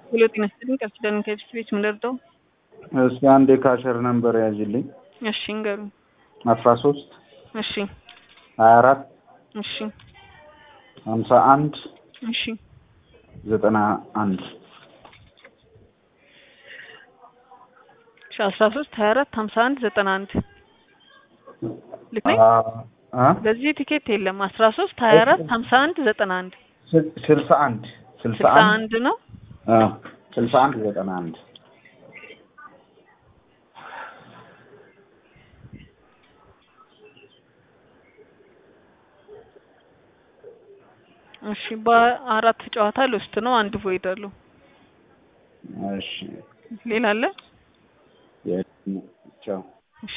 ሄሎ ጤና ይስጥልኝ ቃል ኪዳን ከኤፍሲ ቤት ምን ልርዳው? እስኪ አንድ የካሸር ነምበር ያዥልኝ። እሺ እንገሩኝ። አስራ ሶስት እሺ ሀያ አራት እሺ ሀምሳ አንድ እሺ ዘጠና አንድ እሺ አስራ ሶስት ሀያ አራት ሀምሳ አንድ ዘጠና አንድ ልክ ነኝ? በዚህ ቲኬት የለም። አስራ ሶስት ሀያ አራት ሀምሳ አንድ ዘጠና አንድ ስልሳ አንድ ስልሳ ስልሳ አንድ አንድ ነው። ስልሳ አንድ ዘጠና አንድ እሺ በአራት ጨዋታ ልውስጥ ነው። አንድ ቮይድ አለው። እሺ ሌላ አለ? ቻው